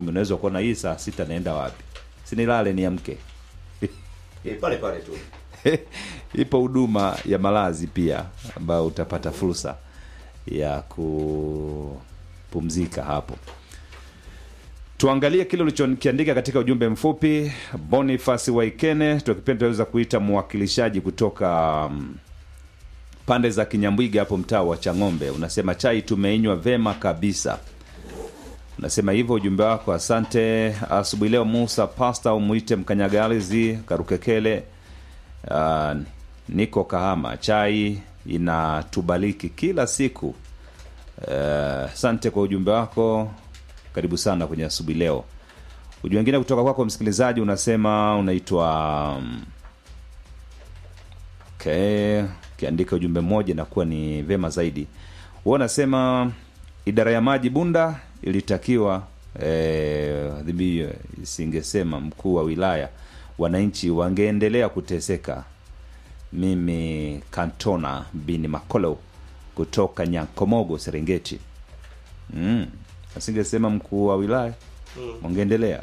unaweza kuona hii saa sita naenda wapi sinilale niamke Eh, pale pale tu ipo huduma ya malazi pia ambayo utapata fursa ya kupumzika hapo tuangalie kile ulichokiandika katika ujumbe mfupi bonifasi waikene tukipenda tunaweza kuita mwakilishaji kutoka um, pande za kinyambwiga hapo mtaa wa chang'ombe unasema chai tumeinywa vema kabisa unasema hivyo ujumbe wako asante asubuhi leo musa pasta umwite mkanyagalizi karukekele uh, niko kahama chai inatubaliki kila siku Eh, asante kwa ujumbe wako karibu sana kwenye asubuhi leo ujumbe wengine kutoka kwako msikilizaji unasema unaitwa um, okay ukiandika ujumbe mmoja inakuwa ni vema zaidi huwa unasema idara ya maji bunda ilitakiwa eh, adhibi isingesema mkuu wa wilaya wananchi wangeendelea kuteseka mimi kantona bini makolo kutoka nyankomogo serengeti mm. asingesema mkuu wa wilaya wangeendelea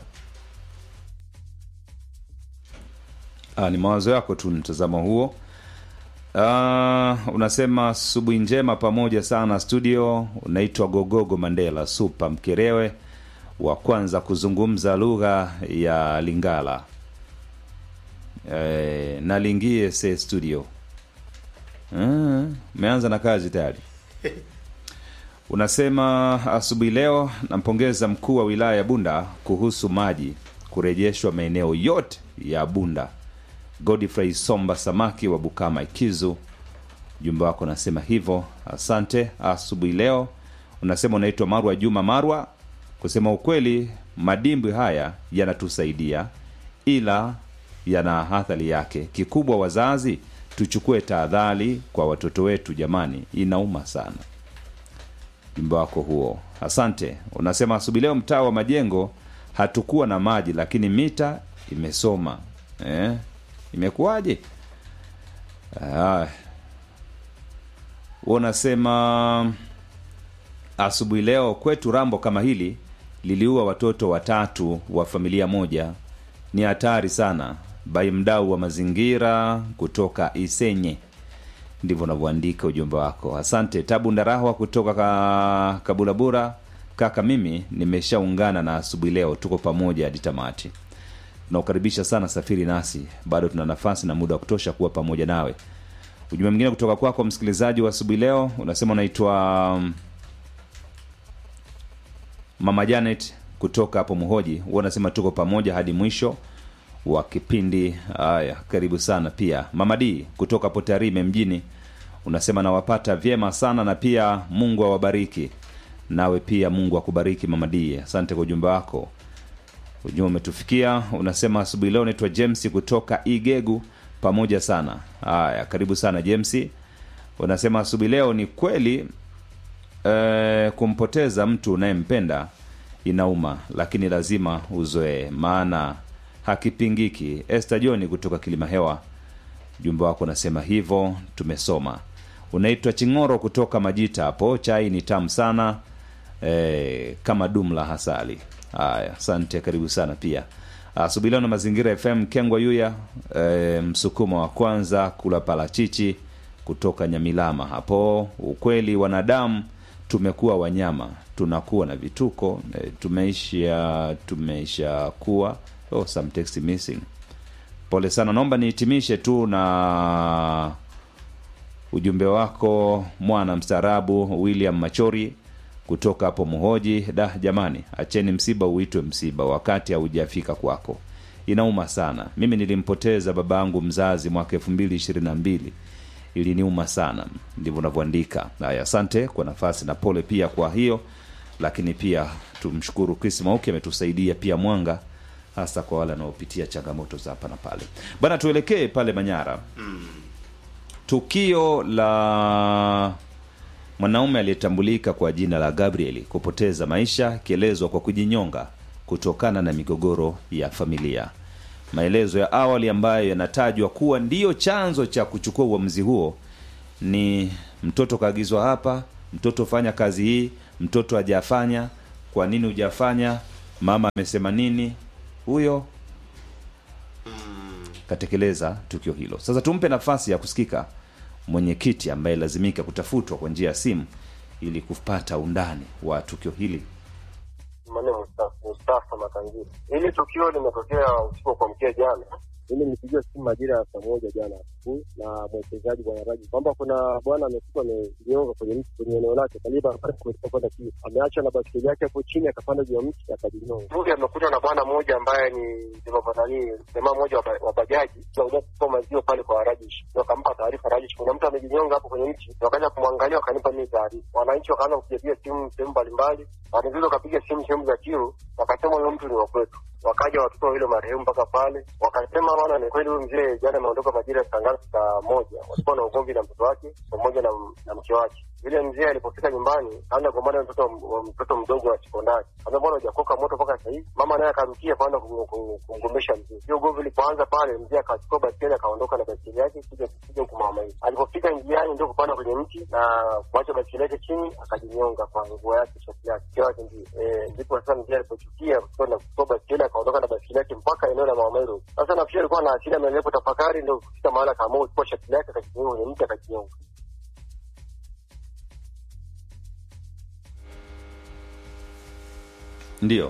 ah, ni mawazo yako tu mtazamo huo Ah, unasema asubuhi njema pamoja sana studio unaitwa gogogo mandela supa mkerewe wa kwanza kuzungumza lugha ya lingala e, nalingie se studio Ah, umeanza na kazi tayari unasema asubuhi leo nampongeza mkuu wa wilaya ya bunda kuhusu maji kurejeshwa maeneo yote ya bunda godfrey somba samaki wa bukama ikizu ujumbe wako unasema hivyo asante asubuhi leo unasema unaitwa marwa juma marwa kusema ukweli madimbwi haya yanatusaidia ila yana athari yake kikubwa wazazi tuchukue tahadhari kwa watoto wetu jamani inauma sana ujumbe wako huo asante unasema asubuhi leo mtaa wa majengo hatukuwa na maji lakini mita imesoma eh? imekuwaje Ah. Wewe unasema asubuhi leo kwetu rambo kama hili liliua watoto watatu wa familia moja ni hatari sana bai mdau wa mazingira kutoka isenye ndivyo unavyoandika ujumbe wako asante tabu ndarahwa kutoka ka, kabulabura kaka mimi nimeshaungana na asubuhi leo tuko pamoja hadi tamati tunakukaribisha sana safiri nasi bado tuna nafasi na muda wa kutosha kuwa pamoja nawe ujumbe mwingine kutoka kwako msikilizaji wa asubuhi leo unasema unaitwa um, mama janet kutoka hapo mhoji huwa unasema tuko pamoja hadi mwisho wa kipindi haya karibu sana pia mama d kutoka hapo tarime mjini unasema nawapata vyema sana na pia mungu awabariki nawe pia mungu akubariki mama d asante kwa ujumbe wako ujumbe umetufikia unasema asubuhi leo naitwa james kutoka igegu pamoja sana haya karibu sana james unasema asubuhi leo ni kweli eh, kumpoteza mtu unayempenda inauma lakini lazima uzoee maana hakipingiki este johni kutoka kilima hewa ujumbe wako unasema hivyo tumesoma unaitwa ching'oro kutoka majita hapo chai ni tamu sana e, kama dumla hasali haya asante karibu sana pia asubuhi leo na mazingira fm kengwa yuya e, msukumo wa kwanza kula parachichi kutoka nyamilama hapo ukweli wanadamu tumekuwa wanyama tunakuwa na vituko e, tumeisha tumeisha kuwa oh, some text missing pole sana naomba nihitimishe tu na ujumbe wako mwana mstaarabu william machori kutoka hapo mhoji da jamani acheni msiba uitwe msiba wakati haujafika kwako inauma sana mimi nilimpoteza baba yangu mzazi mwaka elfu mbili ishirini na mbili iliniuma sana ndivyo unavyoandika haya asante kwa nafasi na pole pia kwa hiyo lakini pia tumshukuru chris mauki ametusaidia pia mwanga hasa kwa wale wanaopitia changamoto za hapa na pale bana tuelekee pale manyara tukio la mwanaume aliyetambulika kwa jina la gabriel kupoteza maisha akielezwa kwa kujinyonga kutokana na migogoro ya familia maelezo ya awali ambayo yanatajwa kuwa ndiyo chanzo cha kuchukua uamuzi huo ni mtoto kaagizwa hapa mtoto fanya kazi hii mtoto hajafanya kwa nini hujafanya mama amesema nini huyo katekeleza tukio hilo sasa tumpe nafasi ya kusikika mwenyekiti ambaye lazimika kutafutwa kwa njia ya simu ili kupata undani wa tukio hili Mane Mustafa, Mustafa Makangira. Hili tukio limetokea usiku wa kuamkia jana. Mimi nilipigiwa simu majira ya saa moja jana asubuhi na mwekezaji bwana Raji kwamba kuna bwana amekufa amejinyonga kwenye mti kwenye eneo lake karibu barabara kuelekea kwenda Kiu. Ameacha na baskeli yake hapo chini akapanda juu ya mti akajinyonga. Huyu amekuta na bwana mmoja ambaye ni nani jamaa mmoja wa ba- wa bajaji kuja kuchukua maziwa pale kwa Rajish. Ndio akampa taarifa Rajish kuna mtu amejinyonga hapo kwenye mti. Ndio Wakaja kumwangalia wakanipa mimi taarifa. Wananchi wakaanza kupigia simu sehemu mbalimbali. Wanaweza wakapiga simu sehemu za Kiu wakasema huyo mtu ni wa kwetu wakaja watoto wawili marehemu mpaka pale, wakasema bwana, ni kweli huyu mzee jana ameondoka majira ya saa ngapi? Saa moja. Walikuwa na ugomvi na mtoto wake pamoja na, na mke wake. Yule mzee alipofika nyumbani kaanza kugombana na mtoto wa mtoto mdogo wa sekondari, kaambia bwana, hujakoka moto mpaka sasa hivi. Mama naye akarukia kwanza kum- kum- kumgombesha mzee. Hiyo ugomvi ilipoanza pale, mzee akachukua baskeli akaondoka na baskeli yake kuja kuja huku mama hii. Alipofika njiani ndio kupanda kwenye mti na kuacha baskeli yake chini, akajinyonga kwa nguo yake, shati yake, mke wake ndio eh, ndipo sasa mzee alipochukia kwenda kuchukua baskeli akaondoka na baskeli yake mpaka eneo la Mama Meru. Sasa nafikiri alikuwa na hasira, ameendelea kutafakari, ndio kufika mahali akaamua kuchukua shati lake akajinyonga kwenye mti akajinyonga. Ndiyo.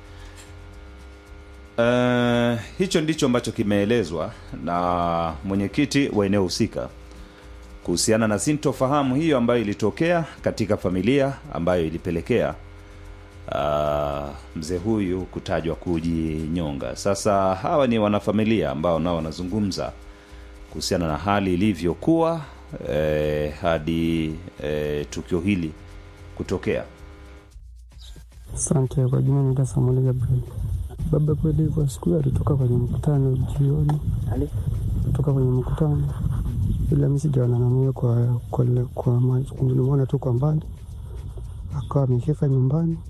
Uh, hicho ndicho ambacho kimeelezwa na mwenyekiti wa eneo husika kuhusiana na sintofahamu hiyo ambayo ilitokea katika familia ambayo ilipelekea uh, mzee huyu kutajwa kujinyonga. Sasa hawa ni wanafamilia ambao nao wanazungumza kuhusiana na hali ilivyokuwa eh, hadi eh, tukio hili kutokea. Asante. Kwa jina naitwa Samuel Gabriel. Baba kweli hivyo, siku hiyo alitoka kwenye mkutano jioni, kutoka kwenye mkutano, ila mi sijaonana naye kwa, kwa, kwa macho. nilimwona tu kwa mbali, akawa amefika nyumbani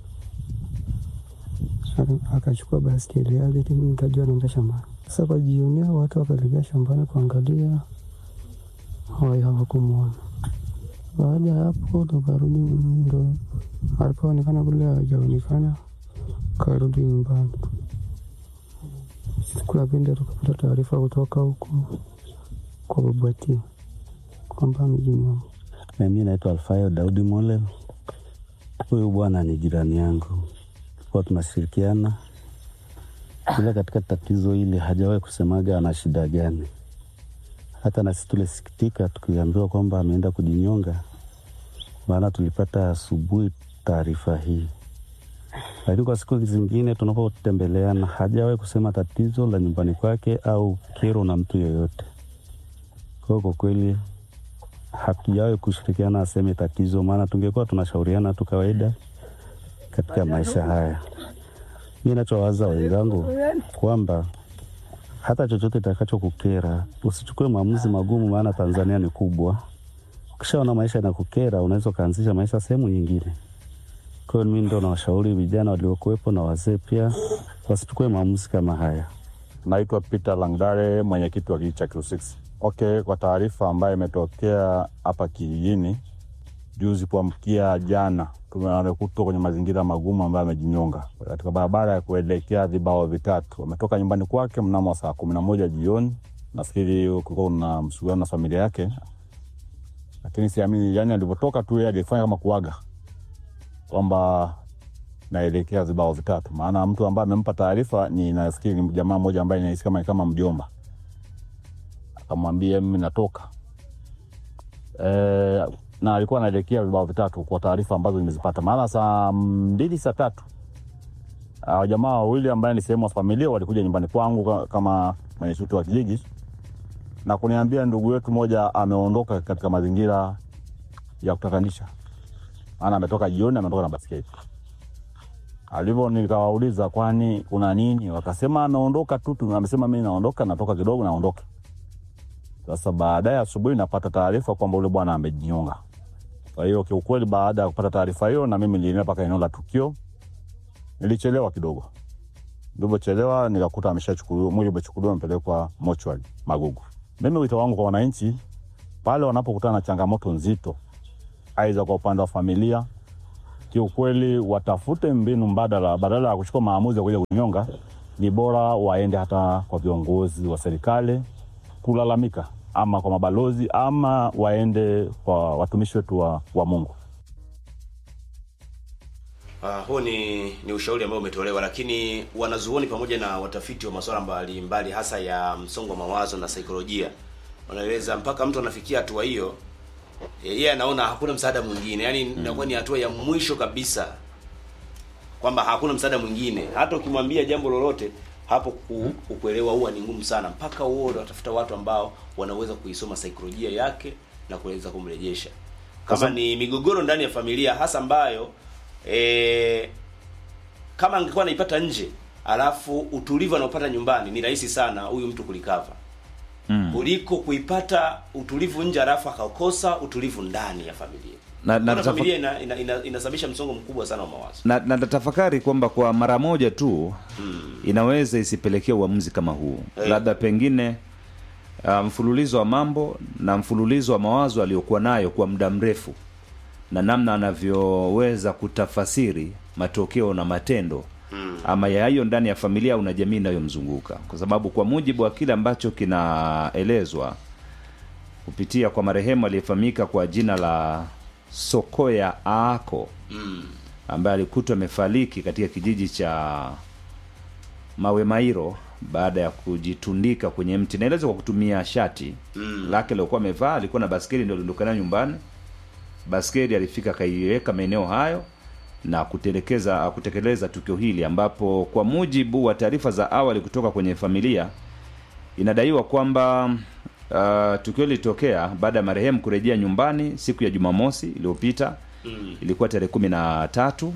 aka- akachukua baskeli yake, tu mimi nikajua anaenda shambani. Sasa kwa jioni hao watu wakaelekea shambani kuangalia, hawai hawakumwona. Baada ya hapo tukarudi, ndo alipoonekana kule hajaonekana, karudi nyumbani. Siku ya pili tukapata taarifa kutoka huku kwa Babati kwamba amejinyonga. Mimi naitwa Alfayo Daudi Mole. Huyu bwana ni jirani yangu, kwa tunashirikiana, ila katika tatizo hili hajawahi kusemaga ana shida gani. Hata na sisi tulisikitika tukiambiwa kwamba ameenda kujinyonga, maana tulipata asubuhi taarifa hii, lakini kwa siku zingine tunapotembeleana hajawahi kusema tatizo la nyumbani kwake au kero na mtu yoyote. Kwa hiyo kwa kweli hatujawahi kushirikiana aseme tatizo, maana tungekuwa tunashauriana tu kawaida katika maisha haya. Mi nachowaza wenzangu kwamba hata chochote itakachokukera usichukue maamuzi magumu, maana Tanzania ni kubwa. Ukishaona maisha yanakukera, unaweza ukaanzisha maisha sehemu nyingine. Kwa hiyo mi ndo nawashauri vijana waliokuwepo na wazee pia wasichukue maamuzi kama haya. Naitwa Peter Langdare, mwenyekiti wa kijiji cha Q6. Okay, kwa taarifa ambayo imetokea hapa kijijini juzi kuamkia jana, tumekutwa kwenye mazingira magumu ambayo amejinyonga katika barabara ya kuelekea vibao vitatu. Ametoka nyumbani kwake mnamo saa kumi na moja jioni. Nafikiri kulikuwa kuna msuguano na familia yake, lakini siamini, yani alivyotoka tu yeye alifanya kama kuaga kwamba naelekea vibao vitatu, maana mtu ambaye amempa taarifa ni nafikiri ni jamaa mmoja ambaye nahisi kama kama mjomba, akamwambia mimi natoka e, na alikuwa anaelekea vibao vitatu kwa taarifa ambazo nimezipata, maana saa mbili saa tatu hao jamaa wawili ambaye ni sehemu ya familia walikuja nyumbani kwangu ka- kama mwenyekiti wa kijiji na kuniambia ndugu yetu moja ameondoka katika mazingira ya kutatanisha, maana ametoka jioni, ametoka na basketi alivyo nikawauliza kwani kuna nini, wakasema ameondoka tu tu, amesema mi naondoka, natoka kidogo, naondoka. Sasa baadaye asubuhi napata taarifa kwamba ule bwana amejinyonga. Kwa hiyo kiukweli, baada ya kupata taarifa hiyo, na mimi nilienda mpaka eneo la tukio. Nilichelewa kidogo, nilivyochelewa nikakuta ameshachukuliwa, mwili umechukuliwa, umepelekwa mochwari Magugu. Mimi wito wangu kwa wananchi pale wanapokutana na changamoto nzito, aidha kwa upande wa familia kiukweli watafute mbinu mbadala, badala ya kuchukua maamuzi ya kuja kunyonga, ni bora waende hata kwa viongozi wa serikali kulalamika, ama kwa mabalozi, ama waende kwa watumishi wetu wa, wa Mungu. Uh, huu ni, ni ushauri ambao umetolewa, lakini wanazuoni pamoja na watafiti wa masuala mbalimbali hasa ya msongo wa mawazo na saikolojia wanaeleza mpaka mtu anafikia hatua hiyo, eh, yeye anaona hakuna msaada mwingine, yaani inakuwa ni hatua ya mwisho kabisa, kwamba hakuna msaada mwingine. Hata ukimwambia jambo lolote hapo ku, kukuelewa huwa ni ngumu sana, mpaka huo watafuta watu ambao wanaweza kuisoma saikolojia yake na kuweza kumrejesha. Kama ni migogoro ndani ya familia hasa ambayo e, kama angekuwa anaipata nje alafu utulivu anaopata nyumbani ni rahisi sana huyu mtu kulikava Mm. kuliko kuipata utulivu nje alafu akakosa utulivu ndani ya familia Na- na Kuna tafa- familia ina, ina, ina, inasababisha msongo mkubwa sana wa mawazo na, na natafakari kwamba kwa mara moja tu inaweza isipelekea uamuzi kama huu Eh. labda pengine uh, mfululizo wa mambo na mfululizo wa mawazo aliyokuwa nayo kwa muda mrefu na namna anavyoweza kutafasiri matokeo na matendo mm. ama ya hiyo ndani ya familia au na jamii inayomzunguka kwa sababu kwa mujibu wa kile ambacho kinaelezwa kupitia kwa marehemu aliyefahamika kwa jina la sokoya aako Mm. ambaye alikutwa amefariki katika kijiji cha mawe mairo baada ya kujitundika kwenye mti naelezwa kwa kutumia shati Mm. lake lilikuwa amevaa alikuwa na baskeli ndio aliondoka nayo nyumbani baskeli alifika akaiweka maeneo hayo na kutelekeza kutekeleza tukio hili ambapo kwa mujibu wa taarifa za awali kutoka kwenye familia inadaiwa kwamba uh, tukio lilitokea baada ya marehemu kurejea nyumbani siku ya jumamosi iliyopita Mm. ilikuwa tarehe kumi na tatu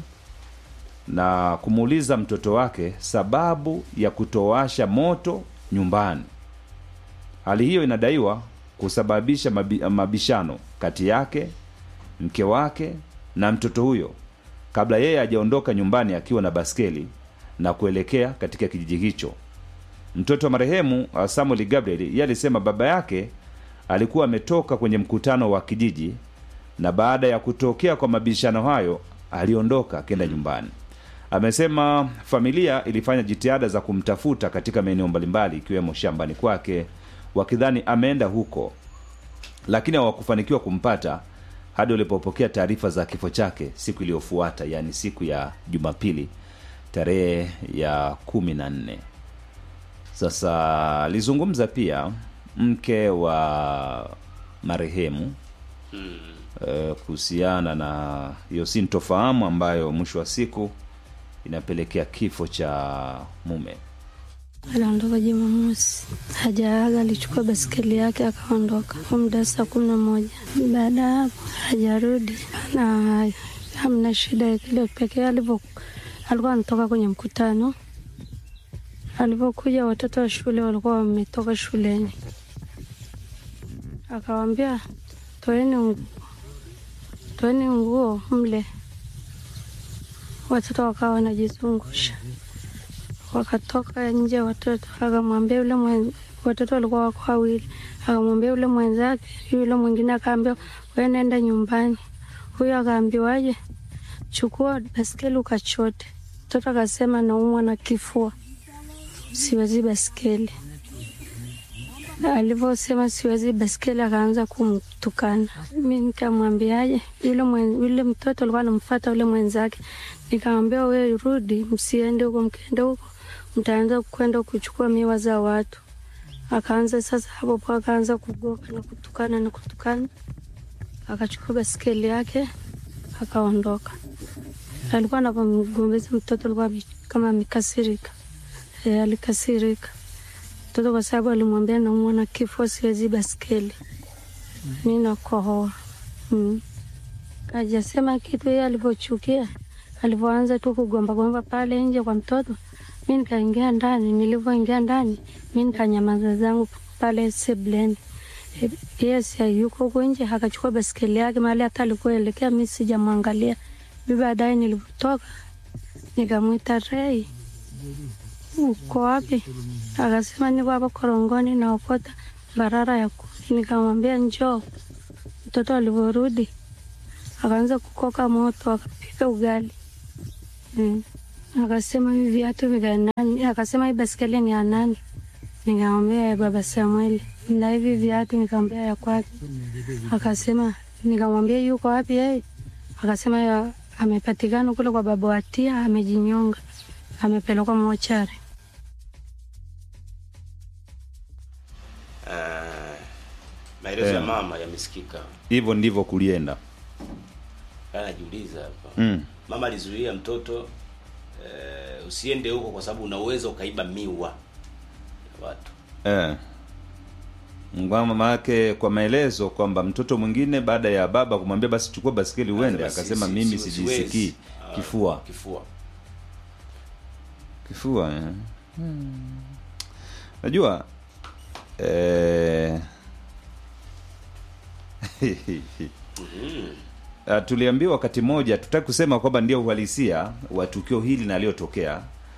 na kumuuliza mtoto wake sababu ya kutowasha moto nyumbani hali hiyo inadaiwa kusababisha mabi, mabishano kati yake mke wake na mtoto huyo kabla yeye hajaondoka nyumbani akiwa na baskeli na kuelekea katika kijiji hicho mtoto wa marehemu uh, samuel gabriel yeye alisema baba yake alikuwa ametoka kwenye mkutano wa kijiji na baada ya kutokea kwa mabishano hayo aliondoka akenda nyumbani amesema familia ilifanya jitihada za kumtafuta katika maeneo mbalimbali ikiwemo shambani kwake wakidhani ameenda huko lakini hawakufanikiwa kumpata hadi walipopokea taarifa za kifo chake siku iliyofuata yaani siku ya jumapili tarehe ya kumi na nne sasa alizungumza pia mke wa marehemu Mm. eh, kuhusiana na hiyo sintofahamu ambayo mwisho wa siku inapelekea kifo cha mume Aliondoka Jumamosi, hajaaga, alichukua baskeli yake akaondoka kwa muda saa kumi na moja. Baada ya hapo hajarudi na hamna shida kile pekee. Alivyo alikuwa anatoka kwenye mkutano, alivyokuja watoto wa shule walikuwa wametoka shuleni, akawambia toeni nguo, toeni nguo mle. Watoto wakawa wanajizungusha wakatoka nje watoto, akamwambia yule mwen, watoto walikuwa wako wawili, akamwambia yule mwenzake, yule mwingine akaambia wewe nenda nyumbani. Huyo akaambiwaje, chukua baskeli ukachote. Mtoto akasema naumwa na kifua, siwezi baskeli. Alivyosema siwezi baskeli, akaanza kumtukana. Mi nikamwambiaje, yule mwen, yule mtoto alikuwa anamfuata yule mwenzake, nikamwambia wewe rudi, msiende huko, mkienda huko mtaanza kwenda kuchukua miwa za watu. Akaanza sasa hapo po, akaanza kugoka na kutukana na kutukana, akachukua baskeli yake akaondoka. Alikuwa anapomgombeza mtoto, alikuwa ame- kama amekasirika. E, alikasirika mtoto kwa sababu alimwambia naumwa na kifua, siwezi baskeli, mi nakohoa mm. Ajasema kitu yeye alivyochukia, alivyoanza tu kugomba gomba pale nje kwa mtoto, mi nikaingia ndani. Nilivyoingia ndani, mi nikanyamaza zangu pale sebleni. E, Yeye si yuko huko nje, akachukua baskeli yake mahali hata alikuelekea, mi sijamwangalia. Mi baadaye nilivyotoka nikamwita Rei, uko wapi? Akasema niko hapa korongoni naokota barara ya kuni. Nikamwambia njoo. Mtoto alivyorudi akaanza kukoka moto, akapika ugali mm. Akasema hivi viatu ni vya nani? Akasema hii baskeli ni ya nani? Nikamwambia ya baba Samueli. Na hivi viatu nikamwambia ya kwake. Akasema, nikamwambia yuko wapi yeye? Akasema ya amepatikana kule kwa baba Watia, amejinyonga, amepelekwa mochari. Eh, maelezo Eh. ya mama yamesikika. hivyo ndivyo kulienda Anajiuliza hapa mm. mama alizuia mtoto eh, usiende huko kwa sababu unaweza ukaiba miwa ya watu. eh. Ngwa mama yake kwa maelezo kwamba mtoto mwingine baada ya baba kumwambia basi chukua basikeli uende, Anasema, akasema si- mimi si- sijisikii siwezi. Ah, kifua Kifua. kifua eh. Hmm. Najua eh... Uh, tuliambiwa wakati mmoja, tutaki kusema kwamba ndio uhalisia wa tukio hili na aliyotokea,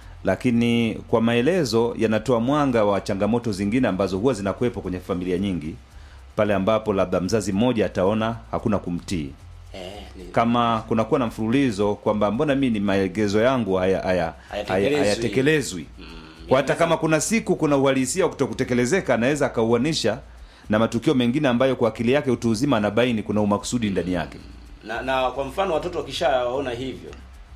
lakini kwa maelezo yanatoa mwanga wa changamoto zingine ambazo huwa zinakuwepo kwenye familia nyingi, pale ambapo labda mzazi mmoja ataona hakuna kumtii Eh, ni, kama kunakuwa na mfululizo kwamba mbona mi ni maegezo yangu haya haya Hayatekelezwi. haya- hayatekelezwi kwa hata kama kuna siku kuna uhalisia wa kutokutekelezeka anaweza akauanisha na matukio mengine ambayo kwa akili yake utu uzima anabaini kuna umakusudi ndani yake na, na kwa mfano watoto wakishaona hivyo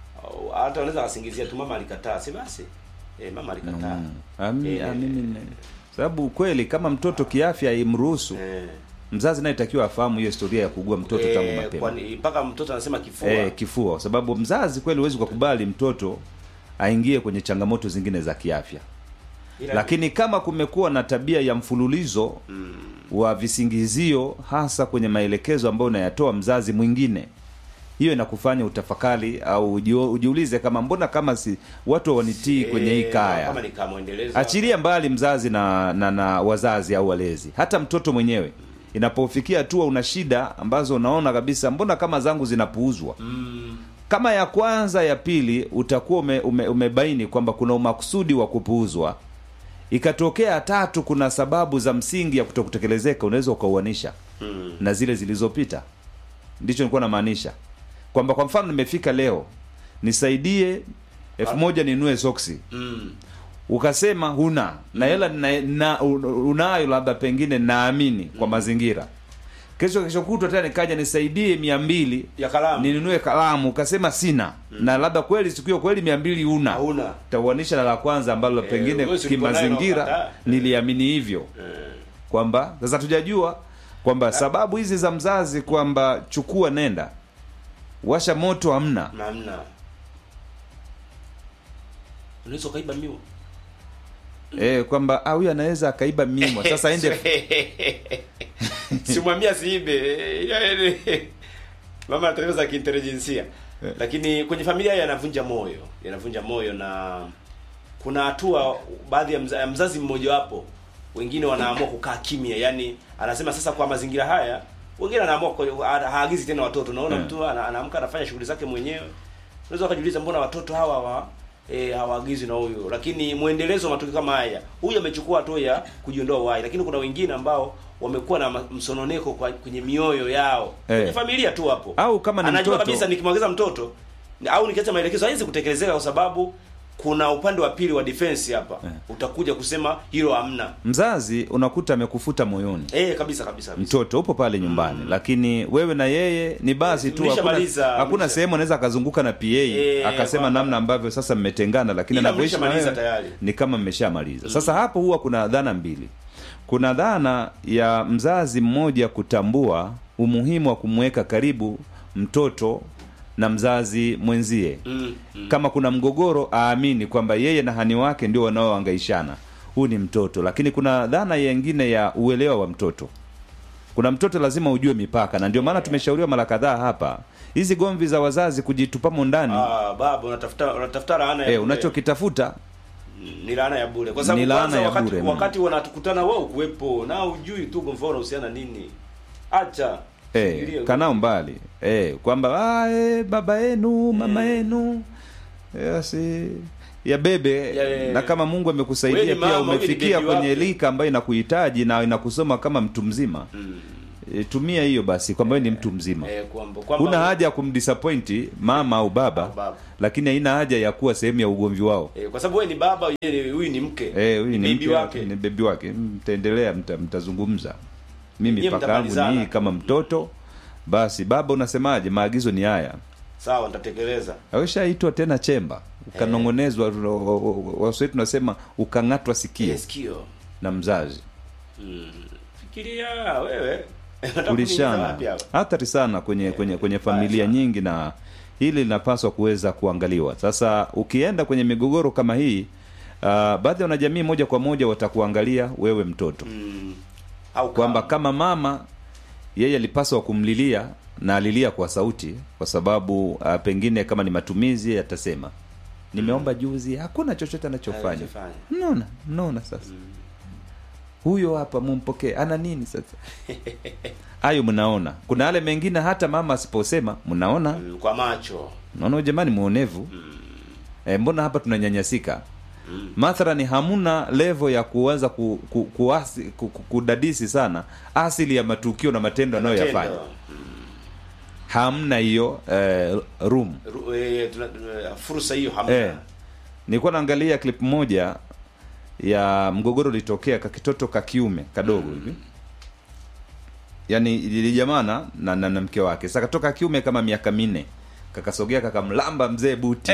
au hata wanaweza wasingizia tu mama alikataa, si basi eh, mama alikataa Mm. Ami- Eh, amini- sababu kweli kama mtoto kiafya imruhusu eh, mzazi naye takiwa afahamu hiyo historia ya kuugua mtoto tangu eh, mapema kwani mpaka mtoto anasema kifua eh, kifua kwa sababu mzazi kweli huwezi kukubali mtoto aingie kwenye changamoto zingine za kiafya Ila- lakini kama kumekuwa na tabia ya mfululizo mm, wa visingizio hasa kwenye maelekezo ambayo unayatoa mzazi mwingine hiyo inakufanya utafakari au ujio- ujiulize kama mbona kama si watu wanitii kwenye hii eh, kaya kama ni kama mwendelezo achilia mbali mzazi na, na na wazazi au walezi hata mtoto mwenyewe inapofikia hatua una shida ambazo unaona kabisa mbona kama zangu zinapuuzwa mm, kama ya kwanza ya pili utakuwa ume, ume, umebaini kwamba kuna umakusudi wa kupuuzwa ikatokea ya tatu kuna sababu za msingi ya kutokutekelezeka unaweza ukauanisha mm, na zile zilizopita ndicho nilikuwa namaanisha kwamba kwa mfano nimefika leo nisaidie elfu moja ninunue soksi mm, ukasema huna na hela na, na, unayo labda pengine naamini kwa mazingira kesho kesho kutwa tena nikaja nisaidie mia mbili ya kalamu ninunue kalamu ukasema sina na labda kweli siku hiyo kweli mia mbili una hauna tauanisha na la kwanza ambalo Eh, pengine wewe si ulikuwa nayo kimazingira unakataa. niliamini hivyo eh, kwamba sasa tujajua kwamba sababu hizi za mzazi kwamba chukua nenda washa moto hamna namna unaweza ukaiba miwa eh, kwamba ah, huyu anaweza akaiba mimwa sasa ende simwambia siibe yaani, mama ana za kiintelijensia lakini kwenye familia yanavunja moyo yanavunja moyo na kuna hatua baadhi ya mza, ya mzazi mmojawapo wengine wanaamua kukaa kimya yani anasema sasa kwa mazingira haya wengine anaamua kwa- ha- haagizi tena watoto unaona Mm. mtu ana- anaamka anafanya shughuli zake mwenyewe unaweza ukajiuliza mbona watoto hawa hawa e, hawaagizwi na huyu lakini mwendelezo wa matukio kama haya huyu amechukua hatua ya kujiondoa uhai lakini kuna wengine ambao wamekuwa na ma- msononeko kwa, kwenye mioyo yao Eh. kwenye familia tu hapo au kama ni anajua mtoto kabisa nikimwongeza mtoto ni- au nikiacha maelekezo haiwezi kutekelezeka kwa sababu kuna upande wa pili wa defense hapa Eh. utakuja kusema hilo hamna mzazi unakuta amekufuta moyoni eh kabisa kabisa, kabisa. mtoto upo pale nyumbani lakini wewe na yeye ni basi tu hakuna, Mlishamaliza, hakuna mlisha- sehemu anaweza akazunguka na pa akasema kwamba- namna ambavyo sasa mmetengana lakini Ila anavyoishi na mlishamaliza wewe tayari. ni kama mmeshamaliza sasa hapo huwa kuna dhana mbili kuna dhana ya mzazi mmoja kutambua umuhimu wa kumweka karibu mtoto na mzazi mwenzie mm, mm. kama kuna mgogoro aamini kwamba yeye na hani wake ndio wanaoangaishana huu ni mtoto lakini kuna dhana yengine ya uelewa wa mtoto kuna mtoto lazima ujue mipaka na ndio maana tumeshauriwa mara kadhaa hapa hizi gomvi za wazazi kujitupamo ndani Ah, baba unatafuta unatafuta laana ya eh, bure. unachokitafuta ni laana ya bure kwa sababu Ni laana kwanza ya wakati, bure, mm. wakati wanatukutana wao kuwepo na ujui tu gomvi unahusiana nini acha eh, Fikiria. kanao mbali eh, kwamba ah, eh, baba yenu mama yenu eh, si ya bebe Ya, ya, ya. na kama Mungu Wewe amekusaidia ni pia mama, wewe ni umefikia bebi kwenye wake. lika ambayo inakuhitaji na inakusoma kama mtu mzima mm. e, tumia hiyo basi kwamba wewe ni mtu mzima eh, kwamba kwamba huna haja ya kumdisappoint mama au baba, Au baba. lakini haina haja ya kuwa sehemu ya ugomvi wao eh, kwa sababu wewe ni baba yeye ni- huyu ni mke Eh, huyu ni bibi mke wake ni bebi wake mtaendelea mta, mtazungumza mimi Nyie paka yangu ni mtamalizana. hii kama mtoto basi baba unasemaje maagizo ni haya sawa nitatekeleza aweshaitwa tena chemba ukanongonezwa waswahili tunasema ukang'atwa sikio Ile sikio na mzazi mm. fikiria wewe Unataka kuniingiza ulishana wapi hapa? hatari sana kwenye kwenye kwenye familia sana. nyingi na hili linapaswa kuweza kuangaliwa sasa ukienda kwenye migogoro kama hii uh, baadhi ya wanajamii moja kwa moja watakuangalia wewe mtoto mm. au kwamba kama. kama mama yeye alipaswa kumlilia na alilia kwa sauti kwa sababu uh, pengine kama ni matumizi atasema nimeomba juzi hakuna chochote anachofanya Anachofanya. mnaona mnaona sasa huyo hapa mumpokee ana nini sasa hayo mnaona kuna yale mengine hata mama asiposema mnaona Mm, kwa macho naona jamani muonevu e, mbona hapa tunanyanyasika Mm. mathalani hamuna levo ya kuanza ku, ku, kuasi, ku, ku, kudadisi sana asili ya matukio na matendo anayoyafanya Tendo. hamna hiyo eh, room Ru- eh, tuna- tuna- fursa hiyo hamna eh, nilikuwa naangalia clip moja ya mgogoro ulitokea kakitoto ka kiume kadogo hivi yaani ilijamana na, na, na mke wake sasa katoka kiume kama miaka minne kakasogea kakamlamba mzee buti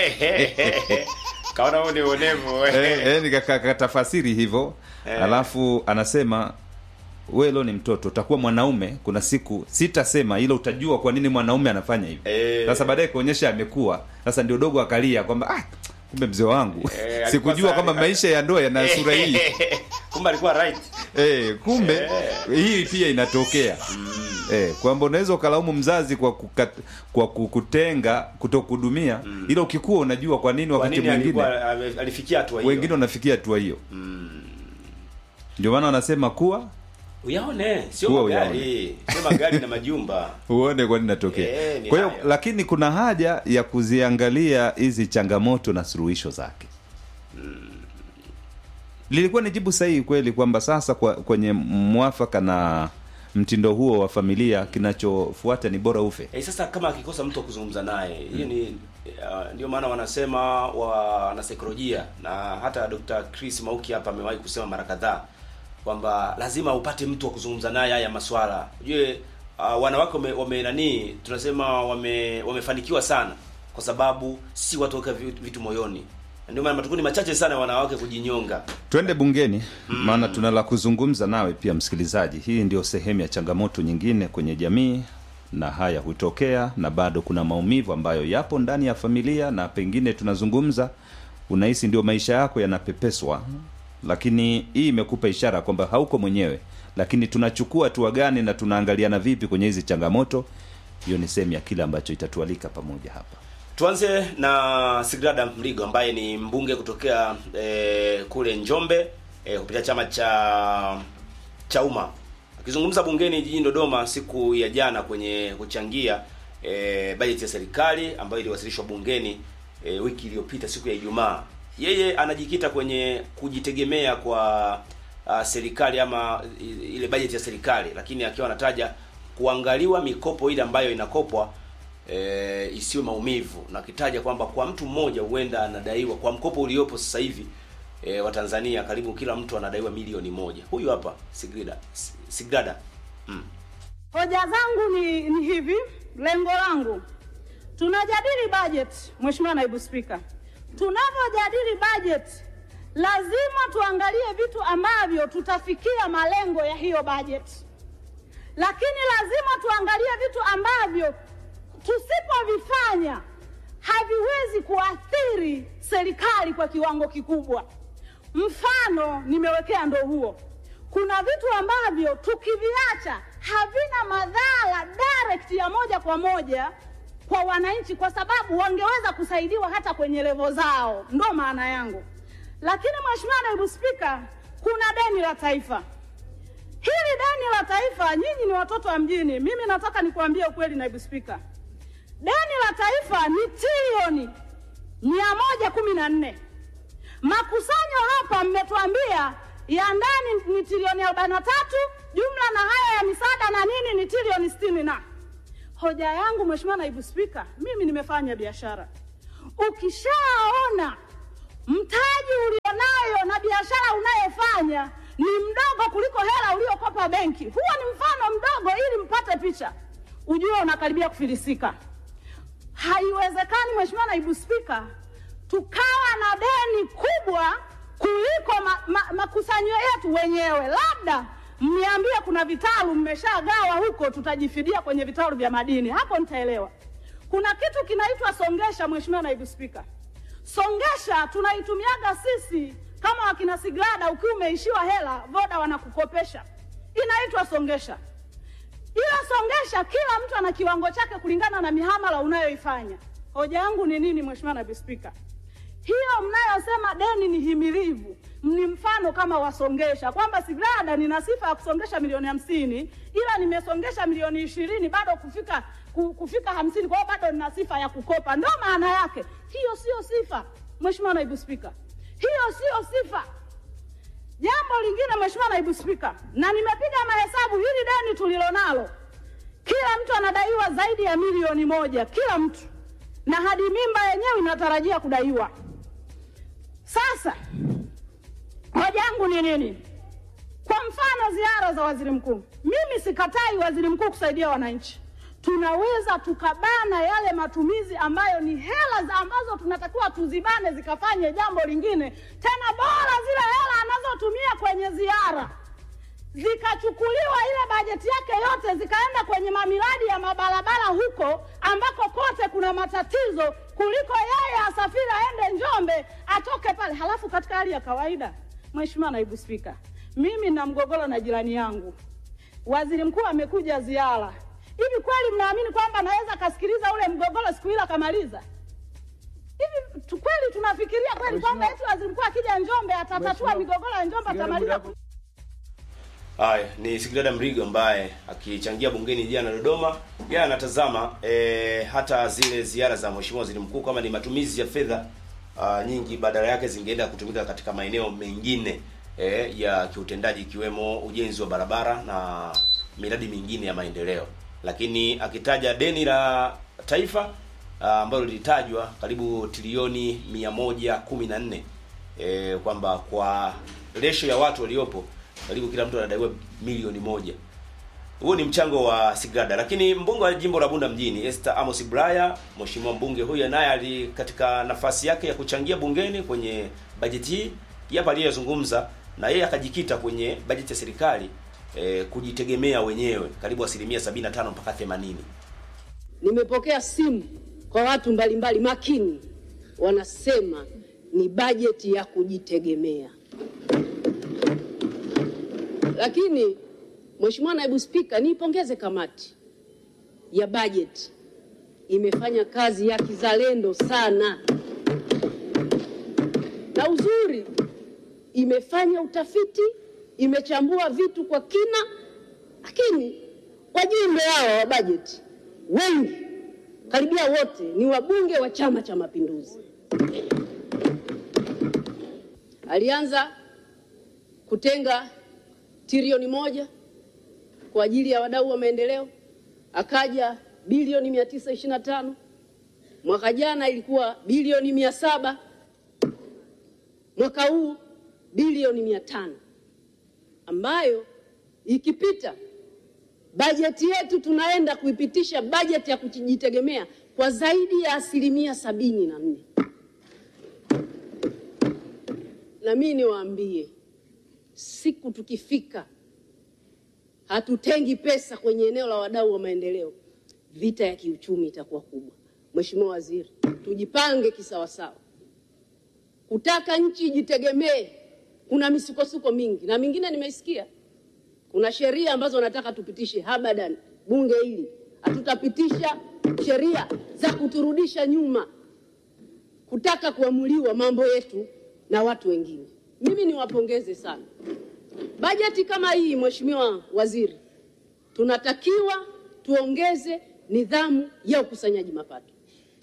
kaona huo ni uonevu Eh, eh, nika- ka- kakatafasiri hivyo Eh. alafu anasema we leo ni mtoto utakuwa mwanaume kuna siku sitasema ila utajua kwa nini mwanaume anafanya hivi Eh. sasa baadaye kuonyesha amekuwa sasa ndio dogo akalia kwamba ah, kumbe mzee wangu Eh, alikuwa sikujua sawa. kwamba maisha ya ndoa yana sura hii kumbe alikuwa right eh, kumbe hii pia inatokea eh, kwamba unaweza ukalaumu mzazi kwa kukat, kwa kukutenga kutokuhudumia ila ukikuwa unajua kwa nini kwa wakati nini mwingine alikuwa ame- alifikia hatua hiyo wengine wanafikia hatua hiyo ndio maana wanasema kuwa uyaone sio Kuwa magari sio magari na majumba uone kwa nini natokea Eh, ni kwa hiyo hayo. lakini kuna haja ya kuziangalia hizi changamoto na suluhisho zake lilikuwa ni jibu sahihi kweli kwamba sasa kwa, kwenye mwafaka na mtindo huo wa familia kinachofuata ni bora ufe Eh, sasa kama akikosa mtu wa kuzungumza naye hiyo ni uh, ndio maana wanasema wanasaikolojia na hata Dr. Chris Mauki hapa amewahi kusema mara kadhaa kwamba lazima upate mtu wa kuzungumza naye haya maswala. Ujue uh, wanawake wame, wame nani tunasema wame wamefanikiwa sana kwa sababu si watu weka vitu moyoni. Ndio maana matukio ni machache sana ya wanawake kujinyonga. twende bungeni maana tuna la kuzungumza nawe pia msikilizaji hii ndio sehemu ya changamoto nyingine kwenye jamii na haya hutokea na bado kuna maumivu ambayo yapo ndani ya familia na pengine tunazungumza unahisi ndio maisha yako yanapepeswa lakini hii imekupa ishara kwamba hauko mwenyewe lakini tunachukua hatua gani na tunaangaliana vipi kwenye hizi changamoto hiyo ni sehemu ya kile ambacho itatualika pamoja hapa Tuanze na Sigrada Mligo ambaye ni mbunge kutokea eh, kule Njombe eh, kupitia chama cha Chauma. Akizungumza bungeni jijini Dodoma siku ya jana kwenye kuchangia eh, bajeti ya serikali ambayo iliwasilishwa bungeni eh, wiki iliyopita siku ya Ijumaa. Yeye anajikita kwenye kujitegemea kwa uh, serikali ama i- ile bajeti ya serikali, lakini akiwa anataja kuangaliwa mikopo ile ambayo inakopwa e, isiwe maumivu na akitaja kwamba kwa mtu mmoja huenda anadaiwa kwa mkopo uliopo sasa hivi e, wa Tanzania karibu kila mtu anadaiwa milioni moja. Huyu hapa Sigrida Sigrada mm. Hoja zangu ni, ni hivi, lengo langu tunajadili budget, Mheshimiwa Naibu Spika, tunavyojadili budget lazima tuangalie vitu ambavyo tutafikia malengo ya hiyo budget, lakini lazima tuangalie vitu ambavyo tusipovifanya haviwezi kuathiri serikali kwa kiwango kikubwa. Mfano nimewekea ndo huo. Kuna vitu ambavyo tukiviacha havina madhara direct ya moja kwa moja kwa wananchi, kwa sababu wangeweza kusaidiwa hata kwenye levo zao, ndo maana yangu. Lakini Mheshimiwa Naibu Spika, kuna deni la taifa. Hili deni la taifa, nyinyi ni watoto wa mjini, mimi nataka nikuambie ukweli, Naibu Spika, deni la taifa ni trilioni mia moja kumi na nne. Makusanyo hapa mmetuambia ya ndani ni trilioni arobaini na tatu jumla na haya ya misaada na nini ni trilioni sitini na hoja yangu Mheshimiwa Naibu Spika, mimi nimefanya biashara. Ukishaona mtaji ulionayo na biashara unayofanya ni mdogo kuliko hela uliokopa benki, huo ni mfano mdogo, ili mpate picha, ujue unakaribia kufilisika. Haiwezekani Mheshimiwa Naibu Spika, tukawa na deni kubwa kuliko ma, ma, makusanyo yetu wenyewe. Labda mniambie kuna vitalu mmeshagawa huko, tutajifidia kwenye vitalu vya madini, hapo nitaelewa. Kuna kitu kinaitwa songesha, Mheshimiwa Naibu Spika. Songesha tunaitumiaga sisi kama wakina Sigrada, ukiwa umeishiwa hela, Voda wanakukopesha, inaitwa songesha. Ila songesha, kila mtu ana kiwango chake kulingana na mihamala unayoifanya. Hoja yangu ni nini, Mheshimiwa Naibu Spika? Hiyo mnayosema deni ni himilivu ni mfano kama wasongesha, kwamba Sigrada nina sifa ya kusongesha milioni hamsini ila nimesongesha milioni ishirini bado kufika ku- kufika hamsini kwa hiyo bado nina sifa ya kukopa. Ndio maana yake. Hiyo sio sifa, Mheshimiwa Naibu Spika, hiyo sio sifa. Jambo lingine Mheshimiwa Naibu Spika, na nimepiga mahesabu, hili deni tulilonalo, kila mtu anadaiwa zaidi ya milioni moja, kila mtu, na hadi mimba yenyewe inatarajia kudaiwa. Sasa hoja yangu ni nini? Kwa mfano ziara za waziri mkuu, mimi sikatai waziri mkuu kusaidia wananchi. Tunaweza tukabana yale matumizi ambayo ni hela za ambazo tunatakiwa tuzibane zikafanye jambo lingine, tena bora zile hela anazotumia kwenye ziara zikachukuliwa ile bajeti yake yote zikaenda kwenye mamiradi ya mabarabara huko ambako kote kuna matatizo, kuliko yeye asafiri aende Njombe atoke pale. Halafu katika hali ya kawaida, Mheshimiwa Naibu Spika, mimi na mgogoro na jirani yangu, waziri mkuu amekuja ziara. Hivi kweli mnaamini kwamba anaweza akasikiliza ule mgogoro siku ile akamaliza? Hivi tu- kweli tunafikiria kweli kwamba eti waziri mkuu akija Njombe atatatua migogoro ya Njombe atamaliza? Haya, ni Sigrada Mrigo ambaye akichangia bungeni jana Dodoma, yeye anatazama e, hata zile ziara za mheshimiwa waziri mkuu kama ni matumizi ya fedha ah, nyingi, badala yake zingeenda kutumika katika maeneo mengine e, ya kiutendaji ikiwemo ujenzi wa barabara na miradi mingine ya maendeleo, lakini akitaja deni la taifa ah, ambalo lilitajwa karibu trilioni 114 e, kwamba kwa ratio ya watu waliopo karibu kila mtu anadaiwa milioni moja. Huo ni mchango wa Sigrada, lakini mbunge wa jimbo la Bunda mjini Esther Amos Bulaya, mheshimiwa mbunge huyo naye ali katika nafasi yake ya kuchangia bungeni kwenye bajeti hii hapa aliyezungumza na yeye akajikita kwenye bajeti ya serikali eh, kujitegemea wenyewe karibu asilimia 75 mpaka 80. Nimepokea simu kwa watu mbalimbali makini, wanasema ni bajeti ya kujitegemea. Lakini Mheshimiwa Naibu Spika, niipongeze kamati ya bajeti, imefanya kazi ya kizalendo sana, na uzuri imefanya utafiti, imechambua vitu kwa kina, lakini wajumbe hawa wa bajeti wengi karibia wote ni wabunge wa Chama cha Mapinduzi. Alianza kutenga trilioni moja kwa ajili ya wadau wa maendeleo, akaja bilioni mia tisa ishirini na tano mwaka jana ilikuwa bilioni mia saba mwaka huu bilioni mia tano ambayo ikipita bajeti yetu tunaenda kuipitisha bajeti ya kujitegemea kwa zaidi ya asilimia sabini na nne. Na mimi niwaambie, siku tukifika hatutengi pesa kwenye eneo la wadau wa maendeleo, vita ya kiuchumi itakuwa kubwa. Mheshimiwa Waziri, tujipange kisawasawa. Kutaka nchi ijitegemee, kuna misukosuko mingi na mingine nimeisikia kuna sheria ambazo wanataka tupitishe. Habadan, bunge hili hatutapitisha sheria za kuturudisha nyuma, kutaka kuamuliwa mambo yetu na watu wengine. Mimi niwapongeze sana. Bajeti kama hii, Mheshimiwa Waziri, tunatakiwa tuongeze nidhamu ya ukusanyaji mapato,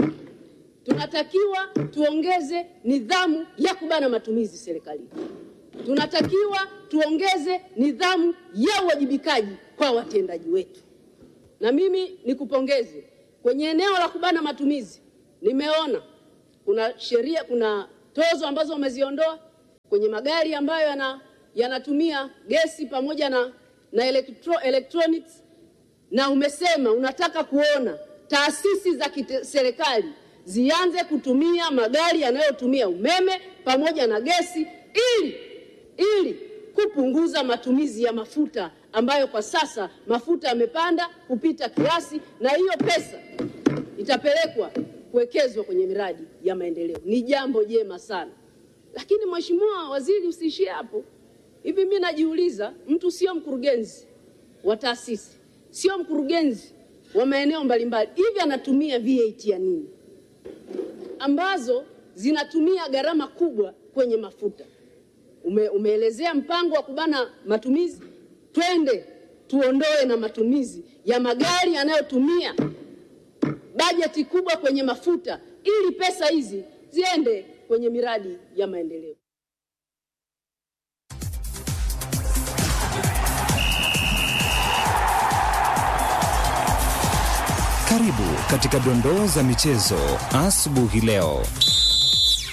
tunatakiwa tuongeze nidhamu ya kubana matumizi serikalini tunatakiwa tuongeze nidhamu ya uwajibikaji kwa watendaji wetu. Na mimi nikupongeze kwenye eneo la kubana matumizi, nimeona kuna sheria, kuna tozo ambazo umeziondoa kwenye magari ambayo yana yanatumia gesi pamoja na, na electro, electronics na umesema unataka kuona taasisi za serikali zianze kutumia magari yanayotumia umeme pamoja na gesi ili ili kupunguza matumizi ya mafuta ambayo kwa sasa mafuta yamepanda kupita kiasi, na hiyo pesa itapelekwa kuwekezwa kwenye miradi ya maendeleo. Ni jambo jema sana, lakini Mheshimiwa Waziri, usiishie hapo. Hivi mimi najiuliza, mtu sio mkurugenzi wa taasisi, sio mkurugenzi wa maeneo mbalimbali, hivi anatumia VAT ya nini ambazo zinatumia gharama kubwa kwenye mafuta? Ume, umeelezea mpango wa kubana matumizi, twende tuondoe na matumizi ya magari yanayotumia bajeti kubwa kwenye mafuta, ili pesa hizi ziende kwenye miradi ya maendeleo. Karibu katika dondoo za michezo asubuhi leo.